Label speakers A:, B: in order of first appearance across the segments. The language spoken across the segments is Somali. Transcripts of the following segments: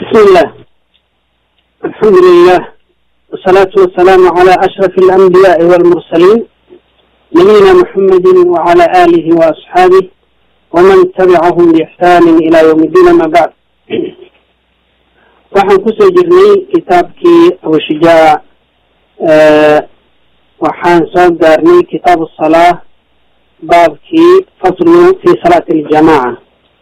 A: بسم الله الحمد لله والصلاة والسلام على أشرف الأنبياء والمرسلين نبينا محمد وعلى آله وأصحابه ومن تبعهم بإحسان إلى يوم الدين ما بعد waxaan kusoo jirnay kitaabkii abushijac waxaan soo gaarnay kitaab salaa baabkii faslu fi salaati aljamaca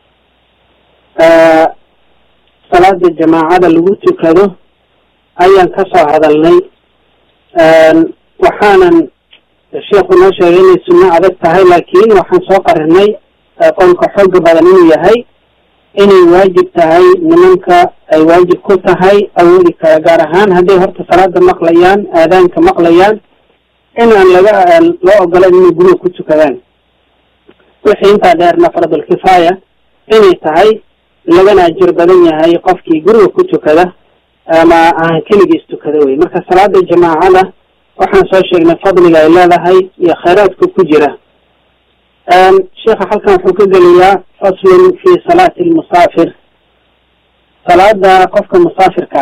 A: salaada jamaacada lagu tukado ayaan ka soo hadalnay waxaanan sheekhu noo sheegay inay sunno adag tahay laakiin waxaan soo qarinay qolka xooga badan inuu yahay inay waajib tahay nimanka ay waajib ku tahay awoodi kara gaar ahaan hadday horta salaada maqlayaan aadaanka maqlayaan in aan laga loo ogolan inay guriga ku tukadaan wixii intaa dheerna faradulkifaaya inay tahay lagana ajir badan yahay qofkii guriga ku tukada ama aan keligiis tukada wey marka salaada jamaacada waxaan soo sheegnay fadliga ay leedahay iyo khayraadka ku jira sheekha halkan wuxuu ka geliyaa faslun fi salaati lmusaafir salaada qofka musaafirka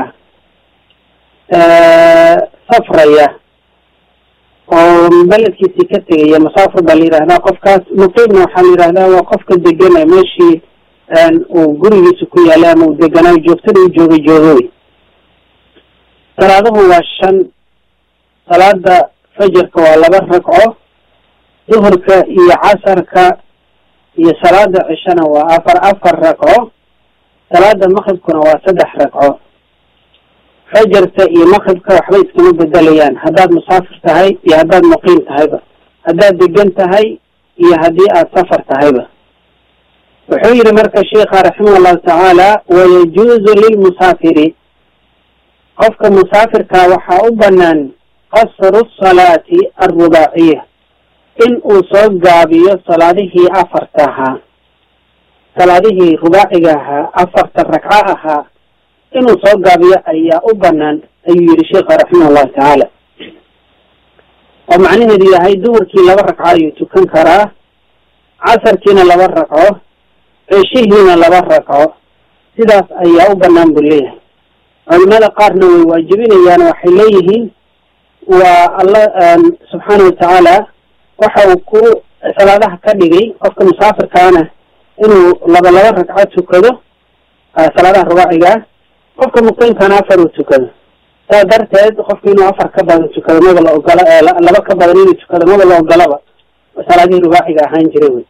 A: ah safraya oo beledkiisii ka tegaya musaafir baa la yidhahdaa qofkaas muqiimna waxaa la yidhahdaa waa qofka degana meeshii uu gurigiisa ku yaalay ama uu deganaayo joogtada u joogay joogowey salaaduhu waa shan salaada fajarka waa laba ragco duhurka iyo casarka iyo salaada cishana waa afar afar ragco salaada maqribkuna waa saddex ragco fajarka iyo maqribka waxba iskama bedelayaan haddaad musaafir tahay iyo haddaad muqiim tahayba haddaad degan tahay iyo haddii aad safar tahayba wuxuu yihi marka sheikha raximah allahu tacaala wayajuuzu lilmusaafiri qofka musaafirka waxaa u banaan qasru salaati alrubaaciya in uu soo gaabiyo salaadihii afarta ahaa salaadihii rubaaciga ahaa afarta ragco ahaa inuu soo gaabiyo ayaa u banaan ayuu yihi sheikha raximah allahu tacaala oo macnaheedu yahay duhurkii laba ragco ayuu tukan karaa casarkiina laba ragco ceshihiina laba ragco sidaas ayaa u banaan buu leeyahay culimada qaarna way waajibinayaan waxay leeyihiin waa alla subxaana watacaala waxa uu ku salaadaha ka dhigay qofka musaafirkaana inuu laba laba ragco tukado salaadaha rubaacigaa qofka muqiimkana afar uu tukado saa darteed qofka inuu afar ka badan tukado maba la ogola laba ka badan inuu tukado maba la ogolaba salaadihii rubaaciga ahaan jiray wey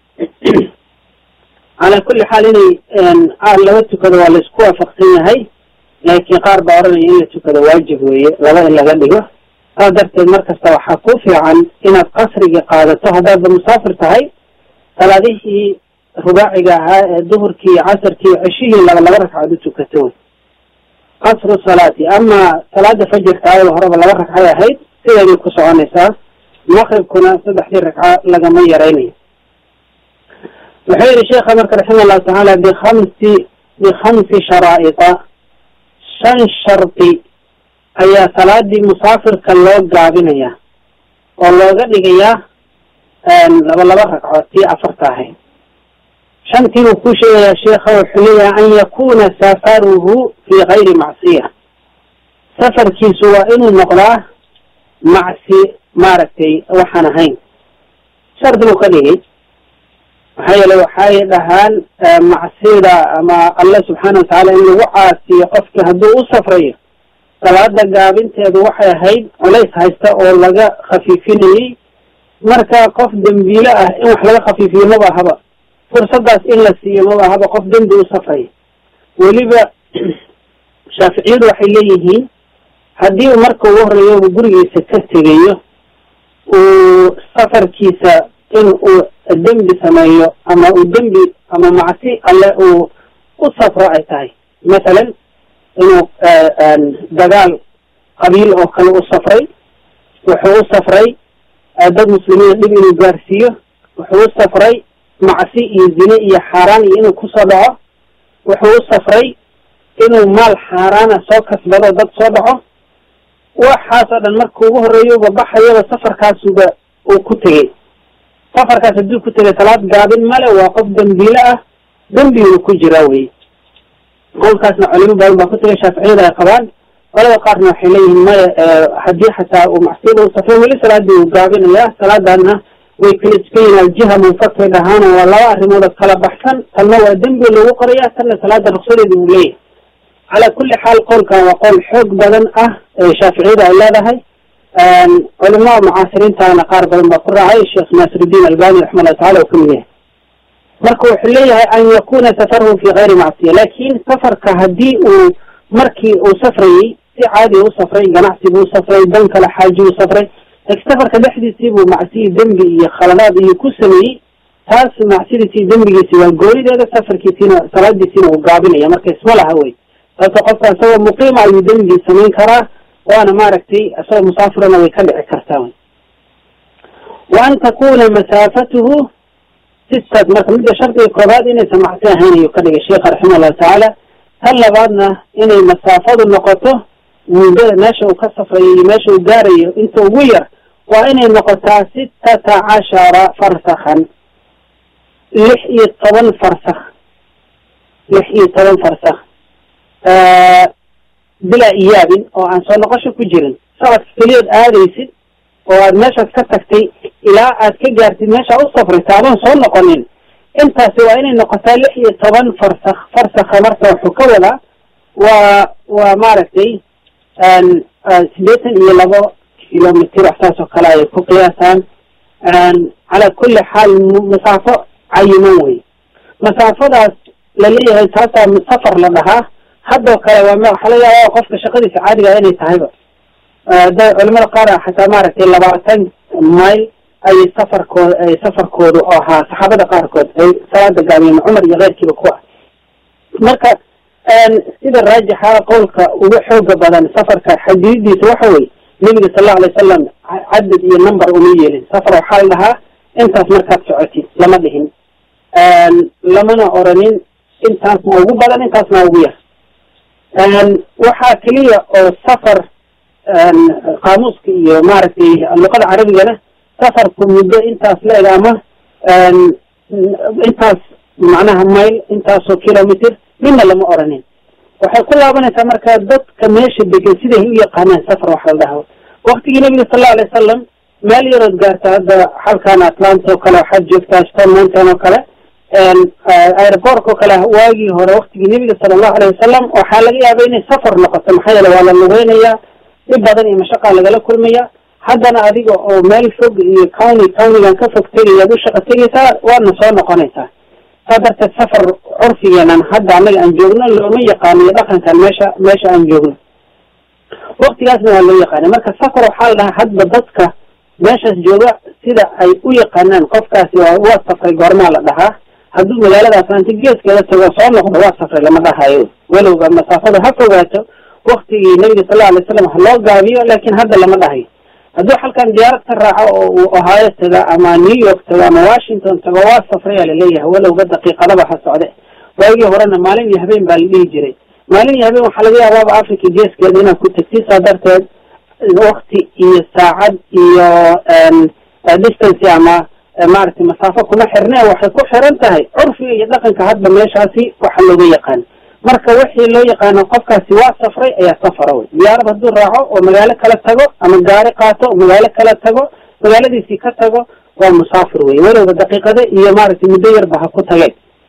A: calaa kulli xaal inay laba tukado waa laisku waafaqsan yahay laakiin qaar baa oranaya in la tukado waajib weeye laba in laga dhigo saas darteed markasta waxaa ku fiican inaad qasrigii qaadato haddaadba musaafir tahay salaadihii rubaaciga ahaa ee duhurkii iyo casarkii iyo ceshihii laba laba ragcaod u tukato wey qasru salaati ama salaada fajarka ayada horeba laba ragcay ahayd sideeday ku soconaysaa maqribkuna saddexdii ragco lagama yaraynayo wuxuu yihi sheekha marka raxima allahu tacaala bikamsi bikhamsi sharaa'ita shan shardi ayaa salaadii musaafirka loo gaabinaya oo looga dhigayaa laba laba ragcood tii afarta ahayd shantii buu ku sheegayaa sheekha wuxuu leeyahay an yakuna safaruhu fi kayri macsiya safarkiisu waa inuu noqdaa macsi maaragtay waxaan ahayn shardi buu ka dhigay maxaa yeele waxay dhahaan macsida ama allah subxaana watacaala in lagu caasiyo qofki hadduu u safrayo salaada gaabinteedu waxay ahayd culays haysta oo laga khafiifinayey marka qof dembiile ah in wax laga khafiifiyo maba ahaba fursadaas in la siiyo maba ahaba qof dembi u safraya weliba shaaficiyadu waxay leeyihiin haddii uu marka ugu horeeyo uu gurigiisa ka tegayo uu safarkiisa in uu dembi sameeyo ama uu dembi ama macsi alle uu u safro ay tahay mathalan inuu dagaal qabiil oo kale u safray wuxuu u safray dad muslimiina dhib inuu gaarsiiyo wuxuu u safray macsi iyo zine iyo xaaraan iyo inuu kusoo dhaco wuxuu u safray inuu maal xaaraana soo kasbado dad soo dhaco waxaas oo dhan marka ugu horeeyuba baxayaba safarkaasuba uu ku tegey safarkaas hadduu ku tegay salaad gaabin male waa qof dembiile ah dembiguu ku jiraa wey qowlkaasna culimo badan baa ku tagay shaaficiyada ay qabaan qolada qaarna waxay leeyihiin maya haddii xataa uu macsiyada u safray weli salaadii uu gaabinaya salaadana way kala dukan yihin aljiha munfakay dhahaana waa laba arrimood kala baxsan tanna waa dembi lagu qoraya tanna salaada ruksadeeda uu leeyahay calaa kulli xaal qowlkan waa qowl xoog badan ah ee shaaficiyada ay leedahay culimada mucaasiriintana qaar badan baa ku raacay sheekh naasirudiin albani raximahullah tacala uu kamid yahay marka wuxuu leeyahay an yakuna safaruhu fi kayri macsiya lakin safarka haddii uu markii uu safrayey si caadi u safray ganacsi buu safray dan kale xaaji u safray laakiin safarka dhexdiisii buu macsiyi dembi iyo khaladaad iyo ku sameeyey taas macsiyadiisi dembigiisi waa goonideeda safarkiisiina salaadiisiina uu gaabinaya marka isma laha wey sababto qofka isagoo muqiima ayuu dembigii samayn karaa waana maaragtay isagoo musaafirana way ka dhici kartaa wy wa an takuna masaafatuhu sistad marka midda shardiga koobaad inaysan macsi ahayn ayuu ka dhigay sheekha raximah allahu tacaala tan labaadna inay masaafadu noqoto muddada meesha uu ka safrayo iyo meesha uu gaarayo inta ugu yar waa inay noqotaa sittata cashara farsakhan lix iyo toban farsakh lix iyo toban farsakh bilaa iyaabin oo aan soo noqosho ku jirin socodka keliyood aadaysid oo aad meeshaas ka tagtay ilaa aad ka gaartid meesha u safraysa adoon soo noqonin intaasi waa inay noqotaa lix iyo toban farsakh farsakha marka wuxuu ka wadaa waa waa maaragtay siddeetan iyo labo kilomitr wax saas oo kale ay ku qiyaasaan calaa kulli xaal masaafo cayiman wey masaafadaas laleeyahay taasaa safar la dhahaa haddoo kale waa waxaa laga yaaba qofka shaqadiisa caadiga inay tahayba da culamada qaar xataa maaragtay labaatan mayl ayay safarkooda ay safarkoodu ahaa saxaabada qaarkood ay salaada gaabiyeen cumar iyo keyrkiiba ku ah marka sida raajixa qowlka ugu xooga badan safarka xadiidiisa waxa weye nebiga sal allau alay wasalam cadad iyo number uma yeelin safar waxaa la dhahaa intaas markaad socotid lama dhihin lamana oranin intaasna ugu badan intaasna ugu yar waxaa keliya oo safar qaamuuska iyo maaragtay luqada carabigana safarku muddo intaas la-eg ama intaas macnaha mayl intaasoo kilomitr midna lama oranin waxay ku laabanaysaa marka dadka meesha degan siday u yaqaanaan safar waxa la dhaha waktigii nabiga sal allau alay wasalam meel yarood gaarta hadda xalkan atlanta oo kale waxaad joogtaa stone mountain oo kale airbork oo kale waagii hore waktigii nebiga sala allahu alayh wasalam waxaa laga yaaba inay safar noqoto maxaa yeele waa la lugeynayaa dhib badan iyo mashaqaa lagala kulmaya haddana adiga oo meel fog iyo county countygan ka fog tegayaad u shaqa tegaysaa waadna soo noqonaysaa saa darteed safar curfigeenan hadda annaga aan joogno looma yaqaaniyo dhaqankan meesha meesha aan joogno waktigaasna waa loo yaqaanay marka safar waxaa la dhahaa hadba dadka meeshaas jooga sida ay u yaqaanaan qofkaasi waa waa safray goormaa la dhahaa hadduu magaalada atlanti geeskeeda tago soo noqdo waa safray lama dhahayo walowba masaafada ha fogaato waktigii nabiga sal lla alay slam ha loo gaabiyo laakin hadda lama dhahayo hadduu halkan diyaarad ka raaco oo uu ohaayo taga ama new york tago ama washington tago waa safrayaa laleeyahay walowba daqiiqadaba ha socde waagii horena maalin iyo habeen baa la dhihi jiray maalin iyo habeen waxaa laga yaabaaba africa geeskeeda inaad ku tagtid saa darteed wakti iyo saacad iyo distance ama maaragtay masaafo kuma xirne waxay ku xiran tahay curfiga iyo dhaqanka hadba meeshaasi waxa looga yaqaano marka wixii loo yaqaano qofkaasi waa safray ayaa safara wey diyaarad hadduu raaco oo magaalo kala tago ama gaari qaato oo magaalo kala tago magaaladiisii ka tago waa musaafir wey walowba daqiiqade iyo maaragtay muddo yarba ha ku tageen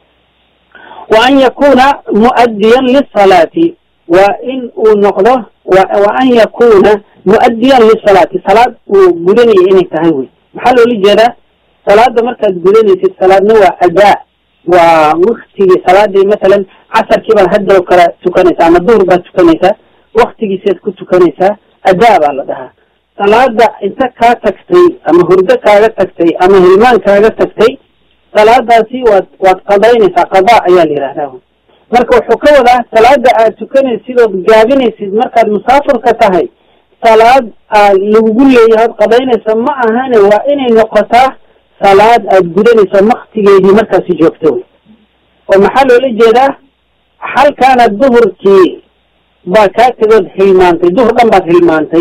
A: wa an yakuna mu'addiyan lisalaati waa in uu noqdo wa an yakuna mu'addiyan lisalaati salaad uu gudanaya inay tahay wey maxaa loola jeedaa salaada markaad gudanaysid salaadna waa adaa waa waktigii salaadii masalan casarkii baad hadda kala tukanaysaa ama duhur baad tukanaysaa waktigiisiaad ku tukanaysaa adaa baa la dhahaa salaada inta kaa tagtay ama hurdo kaaga tagtay ama hilmaan kaaga tagtay salaadaasi waad waad qadaynaysaa qadaa ayaa la yidhahdaa marka wuxuu ka wadaa salaada aad tukanaysid ood gaabinaysid markaad musaafirka tahay salaad aad lagugu leeyahay ood qadaynaysa ma ahane waa inay noqotaa salaad aad gudanayso waktigeedii markaasi joogto oo maxaa loola jeedaa halkaana duhurkii baa kaa tegood hilmaantay duhur dhan baad hilmaantay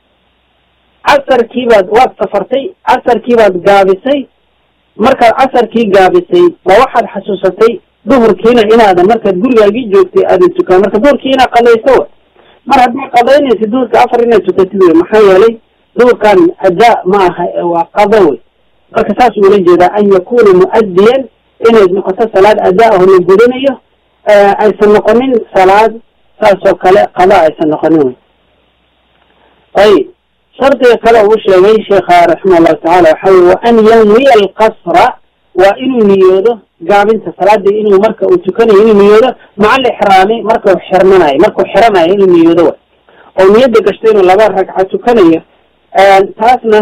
A: casarkii baad waad safartay casarkii baad gaabisay markaad casarkii gaabisay ba waxaad xasuusatay duhurkiina inaadan markaad gurigaagii joogtay aadan tukan marka duhurkii inaad qadayso wa mar haddaad qadaynaysa duhurka afar inaad tukatid wey maxaa yeelay duhurkan adaa ma aha waa qado wey marka saas ula jeedaa an yakuna mu'adiyan inay noqoto salaad adaa aho la gudanayo aysan noqonin salaad saasoo kale qada aysan noqonin wey ayib shardiga kale uu sheegay sheekha raximah allahu tacala waxa wey wa an yanwiya alqasra waa inuu niyoodo gaabinta salaadii inuu marka uu tukanayo inuu niyoodo maca alixraami marka uu xirmanayo markuu xiranayo inuu niyoodo wa oo niyadda gashto inuu laba ragca tukanayo taasna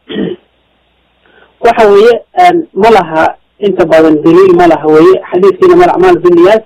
A: waxa weeye ma laha inta badan daliil ma laha weye xadiiskiina mal acmaal biniyaat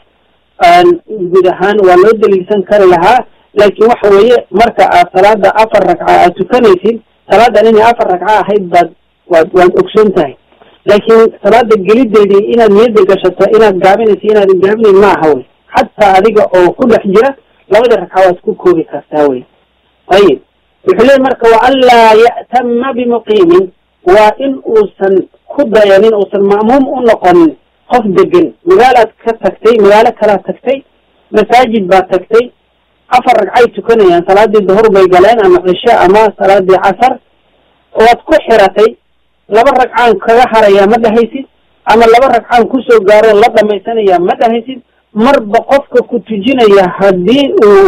A: guud ahaan waa loo daliilsan kari lahaa laakiin waxa weeye marka aad salaada afar ragca aad tukanaysid salaadan inay afar ragca ahayd baad waad waad ogsoon tahay laakiin salaada gelideedii inaad niyadda gashato inaad gaabinaysa inaadan gaabinayn ma aha wey xataa adiga oo ku dhex jira labada ragca waad ku koobi kartaa wey ayib wuxuu leey marka wa an laa ya'tama bimuqiimin waa in uusan ku dayanin uusan ma'muum u noqonin qof degan magaalaad ka tagtay magaalo kalaad tagtay masaajid baad tagtay afar ragcay tukanayaan salaadii duhur bay galeen ama cishe ama salaadii casar waad ku xiratay laba ragcaan kaga harayaa ma dhahaysid ama laba ragcaan kusoo gaaro la dhamaysanayaa ma dhahaysid marba qofka ku tujinaya haddii uu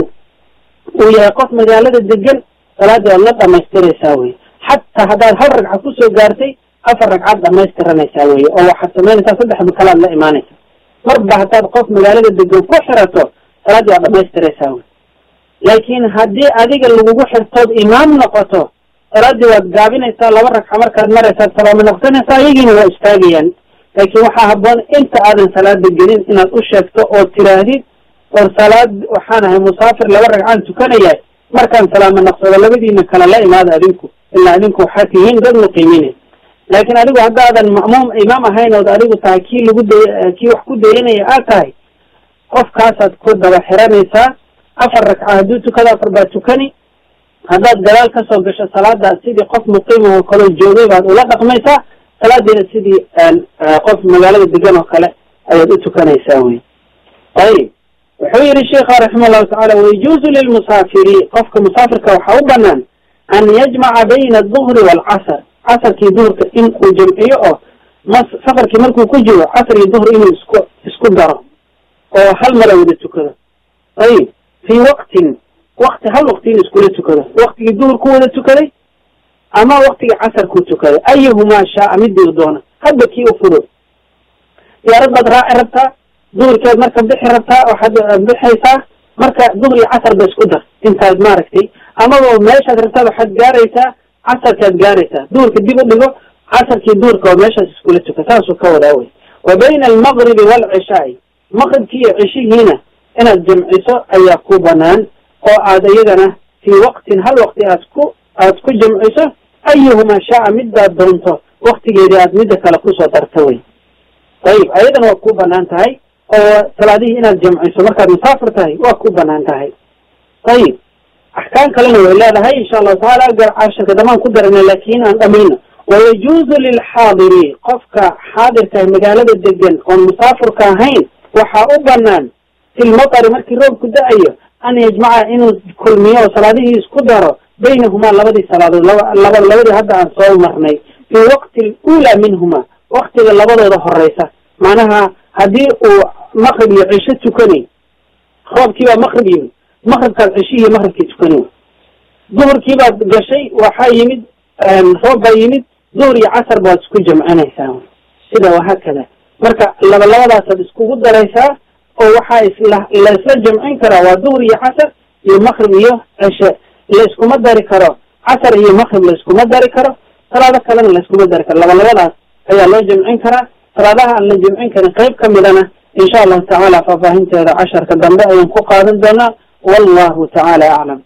A: uu yahay qof magaalada degan salaadii waad la dhamaystiraysaa wey xataa haddaad hal ragca kusoo gaartay afar ragcaad dhamaystiranaysaa weye oo waxaad samaynaysaa saddexba kalaad la imaanaysa marba haddaad qof magaalada degan ku xirato salaaddii waad dhamaystiraysaa wey laakiin haddii adiga lagugu xirtood imaam noqoto salaaddii waad gaabinaysaa laba ragca markaad maraysaad salaamo noqsanaysaa iyagiina waa istaagayaan laakiin waxaa habboon inta aadan salaada gelin inaad u sheegto oo tiraahdid or salaad waxaan ahay musaafir laba ragcaan tukanaya markaan salaamo noqsado labadiina kale la imaada adinku ilaa adinku waxaad tihiin dad muqiimiine laakiin adigu haddaadan ma'muum imaam ahayn ood adigu tahay kii lagu day kii wax ku dayanaya aad tahay qofkaasaad ku daba xiranaysaa afar ragca hadduu tukado afar baa tukani haddaad gadaal kasoo gasho salaada sidii qof muqiima oo kaleo joogay baad ula dhaqmaysaa salaadiina sidii qof magaalada degan oo kale ayaad u tukanaysaa wey ayib wuxuu yihi sheikha raxima allahu tacala wayajuuzu lilmusaafiri qofka musaafirka waxaa u banaan an yajmaca bayna aduhri waalcasr casarkii duhurka in uu jamciyo oo mas safarkii markuu ku jiro casr iyo duhr inuu isku isku daro oo hal mala wada tukado ayib fii waqtin wakti hal waqti in iskula tukado waktigii duhur ku wada tukaday ama waktigii casar ku tukaday ayuhumaa shaaa midii doona hadba kii u fudo diyaarad baad raaci rabtaa duhurkeed marka bixi rabtaa waxaad bixaysaa marka duhur iyo casar ba isku dar intaad maaragtay amaba meeshaad rabtaa waxaad gaaraysaa casarkaad gaaraysaa duhurka dib u dhigo casarkii duhurka oo meeshaas iskula tuka saasuu ka wadaa wey wa bayna almaqribi waalcishaai maqribkii iyo cishihiina inaad jamciso ayaa ku banaan oo aad iyagana fii waqtin hal waqti aad ku aad ku jamciso ayuhumaa shaaa midaad doonto waktigeedii aad midda kale kusoo darta wey ayib ayadana waa ku banaan tahay oo salaadihii inaad jamciso markaad musaafir tahay waa ku banaan tahay ayib axkaam kalena way leedahay insha allahu tacaala cashirka damaan ku darana laakin aan dhamayno wayajuuzu lilxaadiri qofka xaadirka magaalada degan oon musaafirka ahayn waxaa u banaan fi lmatari markii roobku da-ayo an yajmaca inuu kulmiyo oo salaadihii isku daro baynahumaa labadii salaadood laba laba labadii hadda aan soo marnay fii waqti alula minhuma waktiga labadooda horeysa macnaha haddii uu maqrib iyo cisho tukanay roobkii baa maqrib yimid maqribkaad ceshihii maqribkii tukani duhurkii baad gashay waxaa yimid roob baa yimid duhur iyo casar baad isku jamcinaysaa sida wahaakada marka laba labadaasaad iskugu daraysaa oo waxaa isla laisla jamcin karaa waa duhur iyo casar iyo maqrib iyo cishe layskuma dari karo casar iyo maqrib layskuma dari karo salaado kalena layskuma dari karo laba labadaas ayaa loo jamcin karaa salaadaha aan la jamcin karin qayb ka midana insha allahu tacaala faahfaahinteeda casharka dambe ayaan ku qaadan doonaa wallahu tacaala aclam